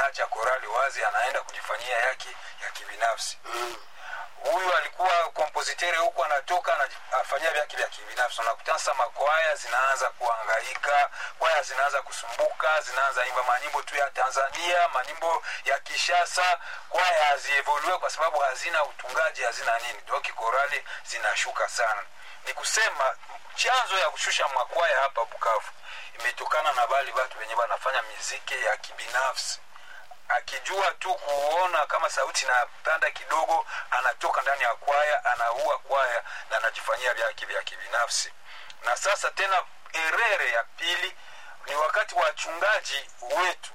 anaacha korali wazi anaenda kujifanyia yake ya kibinafsi huyu alikuwa kompositeri huku anatoka anafanyia vyake vya kibinafsi unakutana sasa makwaya zinaanza kuangaika kwaya zinaanza kusumbuka zinaanza imba manyimbo tu ya tanzania manyimbo ya kishasa kwaya hazievolue kwa sababu hazina utungaji hazina nini doki korali zinashuka sana ni kusema chanzo ya kushusha makwaya hapa bukavu imetokana na bali watu wenye wanafanya miziki ya kibinafsi akijua tu kuona kama sauti inapanda kidogo anatoka ndani ya kwaya anaua kwaya na anajifanyia vyake vya kibinafsi na sasa tena erere ya pili ni wakati wachungaji wetu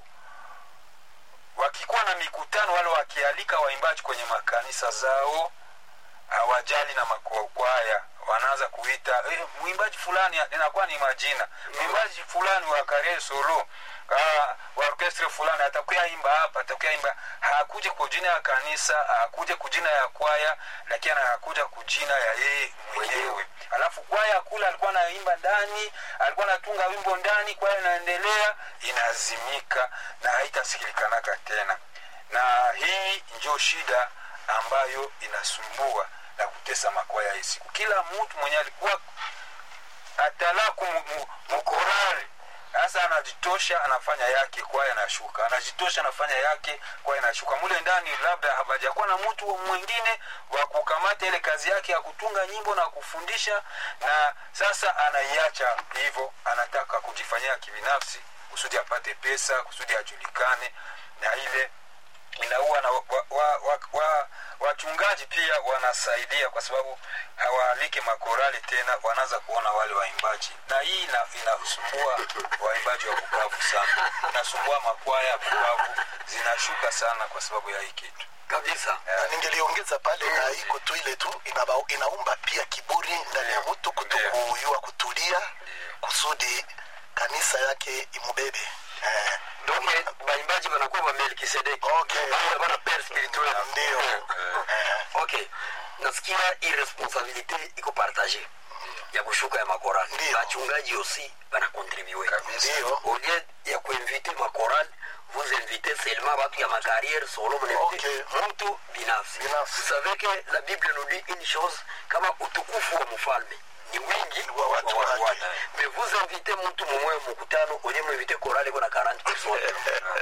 wakikuwa na mikutano wale wakialika waimbaji kwenye makanisa zao hawajali na makwaya wanaanza kuita eh, mwimbaji fulani inakuwa ni majina mwimbaji fulani wa kare solo ah, wa orkestre fulani atakuya imba hapa atakuya imba hakuja kwa jina ya kanisa hakuja kujina ya kwaya lakini anakuja kujina ya yeye mwenyewe alafu kwaya kule alikuwa anaimba ndani alikuwa anatunga wimbo ndani kwaya inaendelea inazimika na haitasikilikanaga tena na hii ndio shida ambayo inasumbua na kutesa makwaya hii siku kila mtu mwenye alikuwa atalaku mkorari sasa anajitosha anafanya yake kwaya inashuka anajitosha anafanya yake kwaya inashuka mule ndani labda hapajakuwa na mtu mwingine wa kukamata ile kazi yake ya kutunga nyimbo na kufundisha na sasa anaiacha hivyo anataka kujifanyia kibinafsi kusudi apate pesa kusudi ajulikane na ile inaua na wachungaji wa, wa, wa, wachungaji pia wanasaidia kwa sababu hawaalike makorali tena wanaanza kuona wale waimbaji na hii ina, inasumbua waimbaji wa bukavu sana inasumbua makwaya ya bukavu zinashuka sana kwa sababu ya hii kitu kabisa na ningeliongeza pale na iko tu ile tu inaba, inaumba pia kiburi ndani ya mtu kuto Ndio. kuyua kutulia kusudi kanisa yake imubebe eh, donc baimbaji banakuwa ba melkisedeki Okay. Bana- bana pere spirituel ndio eh, ok nasikia irresponsabilité iko partage ya kushuka ya makorali Ndio. bachungaji aussi banakontribue ndio au lieu ya kuinvite makorali vous invitez seulement batu ya macarrière solo mnainvite Okay. mtu binafsi Binafsi. vous savez que la bible nous dit une chose kama utukufu wa mfalme ni wingi Wa watu wa wake. mais vous invitez mtu mumwe mkutano kwenye mnainvite korali kuna 40 personnes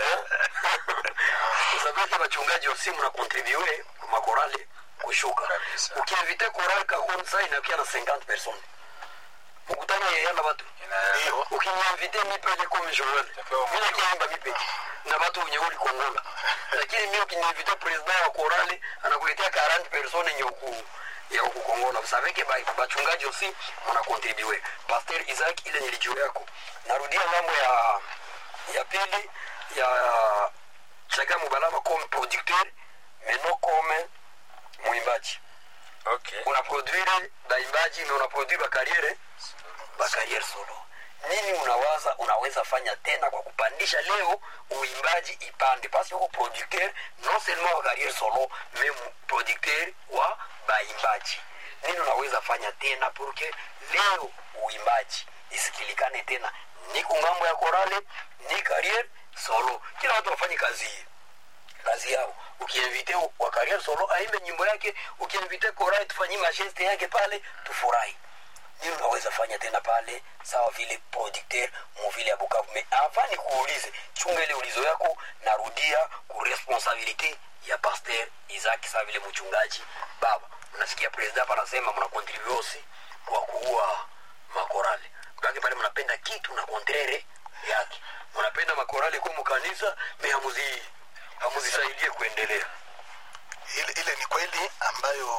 vous savez que bachungaji aussi mnakontribue makorali kushuka Kabisa. ukiinvite korali kahonsa inakia na 50 personnes mkutano yeyana batu Ina- ndio ukiniinvite mi peke comme joel Itakuwa mi nakiimba mi peke na batu wenye uli kongola lakini mi ukiniinvite president wa korali anakuletea 40 personnes yenye uku ya huku kongola usaveke bachungaji osi mnakontribue pasteur isaac ile nilijuu yako narudia mambo ya ya pili ya chaka mubalama comme producteur mais non comme mwimbaji okay unaproduire baimbaji mais unaproduire bakariere bakariere solo nini unawaza unaweza fanya tena kwa kupandisha leo uimbaji ipande pasi huko producteur non seulement wa carrière solo mais mu- producteur wa baimbaji nini unaweza fanya tena porque leo uimbaji isikilikane tena ni kungambo ya korale ni carrière solo kila watu wafanye kazi hii kazi yao ukiinvite wa career solo aimbe nyimbo yake ukiinvite korai tufanyie masheste yake pale tufurahi nini unaweza fanya tena pale sawa vile producteur muvile ya bukavu me avant ni kuulize chunga ile ulizo yako narudia ku responsabilité ya pasteur isaac sawa vile mchungaji baba mnasikia president hapa anasema mna contribute aussi kwa kuua makorale baki pale mnapenda kitu na kontrere yake mnapenda makorale kwa mkanisa me hamuzi hamuzisaidie kuendelea ile, ile ni kweli ambayo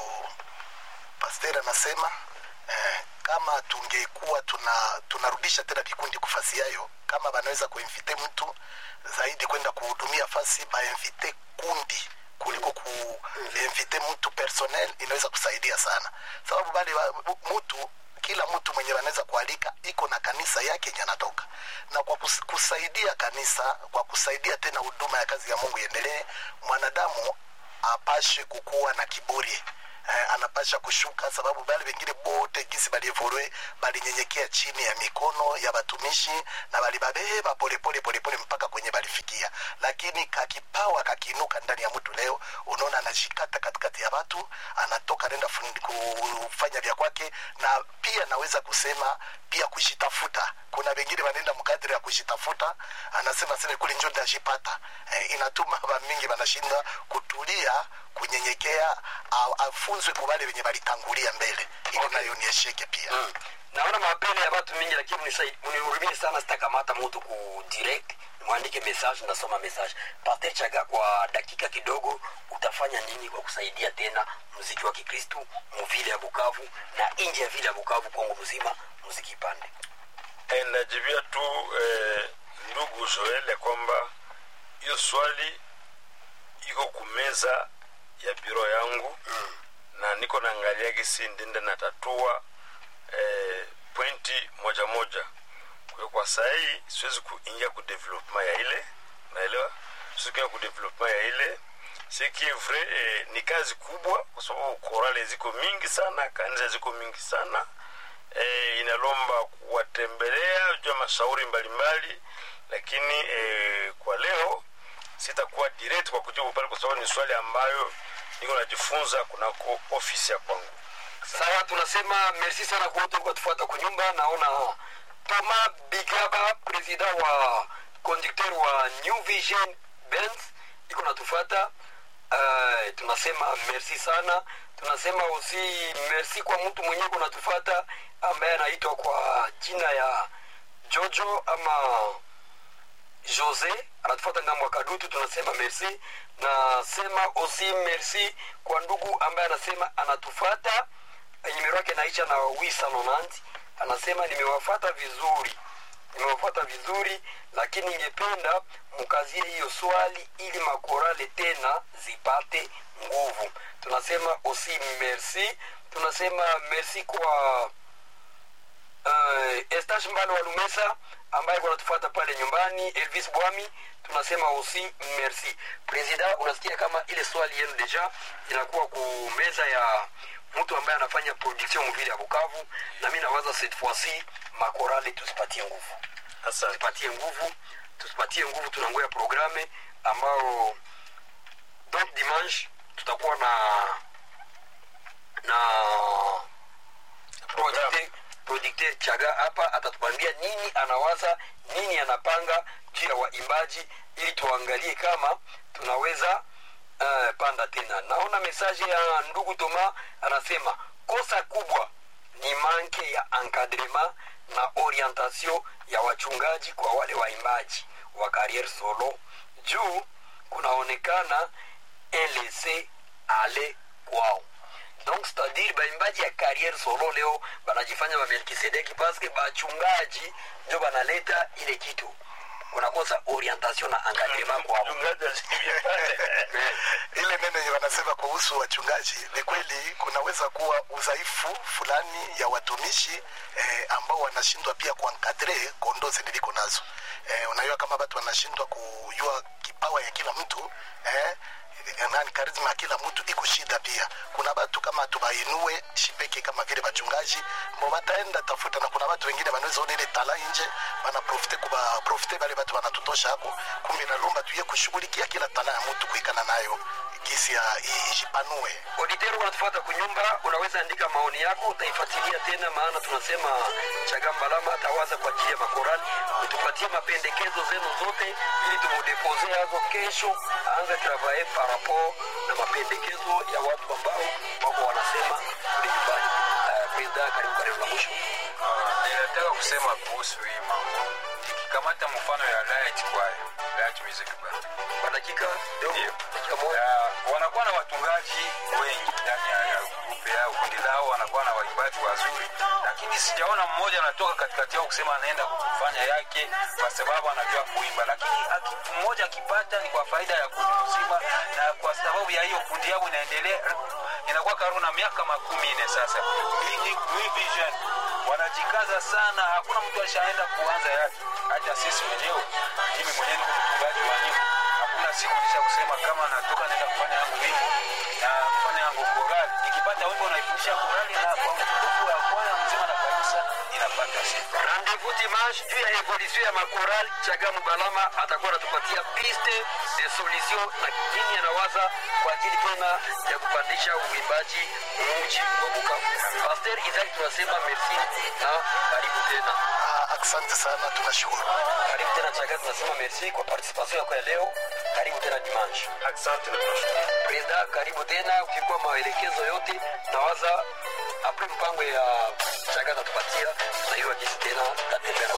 pasteur anasema eh, kama tungekuwa tuna tunarudisha tena vikundi kufasi yayo kama banaweza kuinvite mtu zaidi kwenda kuhudumia fasi bainvite kundi kuliko kuinvite mtu personnel inaweza kusaidia sana sababu bali wa- mtu kila mtu mwenye anaweza kualika iko na kanisa yake yenye anatoka na kwa kus- kusaidia kanisa kwa kusaidia tena huduma ya kazi ya mungu iendelee mwanadamu apashe kukuwa na kiburi eh, anapasha kushuka sababu bale wengine bote gisi balievolwe balinyenyekea chini ya mikono ya batumishi na balibabeba polepole polepole mpaka kwenye balifikia lakini kakipawa kakiinuka ndani ya mtu leo unaona anajikata katikati ya watu anatoka anaenda fun- kufanya vya kwake na pia naweza kusema pia kushitafuta kuna wengine wanaenda mkadiri ya kushitafuta anasema seme kule njo ndashipata eh, inatuma bamingi banashinda kutulia kunyenyekea a- afunzwe kwa wale wenye balitangulia mbele ili Okay. nayo niesheke pia Mm. naona mapele ya watu mingi lakini mnisai- mnihurumie sana sitakamata mtu ku direct mwandike message ndasoma message Pastor chaga kwa dakika kidogo utafanya nini kwa kusaidia tena muziki wa kikristu muvile ya bukavu na nje ya vile ya bukavu kongo mzima muziki ipande Eh, najibia tu eh, ndugu Joel ya kwamba hiyo swali iko kumeza ya biro yangu mm. na niko naangalia gisi ndende natatua eh, pointi moja moja kwa hiyo kwa saa hii siwezi kuingia ku development ya ile naelewa siwezi kuingia ku development ya ile siki vre eh, ni kazi kubwa kwa sababu korale ziko mingi sana kanisa ziko mingi sana eh, inalomba kuwatembelea jua mashauri mbalimbali lakini eh, kwa leo sitakuwa direct kwa kujibu pale kwa sababu ni swali ambayo niko najifunza kunako ofisi ya kwangu sawa tunasema merci sana kwa wote kwa tufuata kunyumba naona toma bigaba president wa conducteur wa new vision benz iko natufata uh, tunasema merci sana tunasema aussi merci kwa mtu mwenyewe kunatufata ambaye anaitwa kwa jina ya jojo ama jose anatufuata ngambo ya kadutu tunasema merci nasema aussi merci kwa ndugu ambaye anasema anatufata nimero yake naisha na wisa nonanti anasema nimewafata vizuri nimewafata vizuri lakini ningependa mkazie hiyo swali ili makorale tena zipate nguvu tunasema aussi merci tunasema merci kwa uh, Estache Mbalo wa Lumesa ambaye kunatufuata pale nyumbani, Elvis Bwami, tunasema aussi merci. President, unasikia kama ile swali yenu deja inakuwa ku meza ya mtu ambaye anafanya production mvile ya Bukavu, na mimi nawaza cette fois-ci makorale tusipatie nguvu, asante tusipatie nguvu, tusipatie nguvu, tunangoya programe ambao donc dimanche tutakuwa na na producteur producteur chaga hapa atatupambia nini anawaza nini anapanga juu ya waimbaji ili tuangalie kama tunaweza uh, panda tena naona mesaje ya ndugu toma anasema kosa kubwa ni manke ya encadrement na orientation ya wachungaji kwa wale waimbaji wa carriere solo juu kunaonekana elese ale kwao donc c'est-à-dire baimbaji ya carrière solo leo banajifanya bamelkisedeki paske bachungaji njo banaleta ile kitu unakosa orientation na encadrement kwao mchungaji asivye pale ile neno yenye wanasema kuhusu wachungaji ni kweli kunaweza kuwa udhaifu fulani ya watumishi eh, ambao wanashindwa pia kuankadre kondozi niliko nazo eh, unajua kama watu wanashindwa kujua kipawa ya kila mtu eh, nani karizma ya kila mtu iko shida pia kuna watu kama tubainue shipeke kama vile bachungaji mbo bataenda tafuta na kuna watu wengine wanaweza ona ile tala nje banaprofite kuba profite bale batu wanatutosha hapo kumbe nalomba tuye kushughulikia kila tala ya mtu kuikana nayo gisi ya i- ijipanue auditeur unatufuata kunyumba unaweza andika maoni yako utaifuatilia tena maana tunasema chagambalama atawaza kwa ajili ya makorani utupatie mapendekezo zenu zote ili tumudepose hazo kesho aanze travaye par rapport na mapendekezo ya watu ambao wako wanasema kule nyumbani uh, presida karibu karibu na mwisho Ah, ninataka kusema kuhusu hii mambo nikikamata mfano ya light choir light music band kwa dakika dogo Ndio. dakika moja Ya, wanakuwa na watungaji wengi ndani ya ya grupe yao kundi lao wanakuwa na waimbaji wazuri lakini sijaona mmoja anatoka katikati yao kusema anaenda kufanya yake kwa sababu anajua kuimba lakini aki- mmoja akipata ni kwa faida ya kundi mzima na kwa sababu ya hiyo kundi yao inaendelea inakuwa karibu na miaka makumi nne sasa Hii ni New Vision wanajikaza sana hakuna mtu ashaenda kuanza yake hata sisi wenyewe mimi mwenyewe niko mtungaji wa nyimbo hakuna siku siku nisha kusema kama natoka naenda kufanya yangu wimbo na kufanya yangu korali nikipata wimbo naifundisha korali na kwa mtukufu wa kwaya mzima na kanisa ninapata sifa rendez-vous dimanche juu ya evolution ya makoral chagamu balama atakuwa anatupatia piste de solution na nini anawaza kwa ajili tena ya kupandisha uimbaji mji wa bukavu paster isaki tunasema merci na karibu tena Ah, asante sana tunashukuru karibu tena chaga tunasema merci kwa participation yako ya leo karibu tena dimanche asante na tunashukuru presida karibu tena ukikuwa maelekezo yote nawaza apre mpango ya chaga natupatia na hiyo jinsi tena tatembea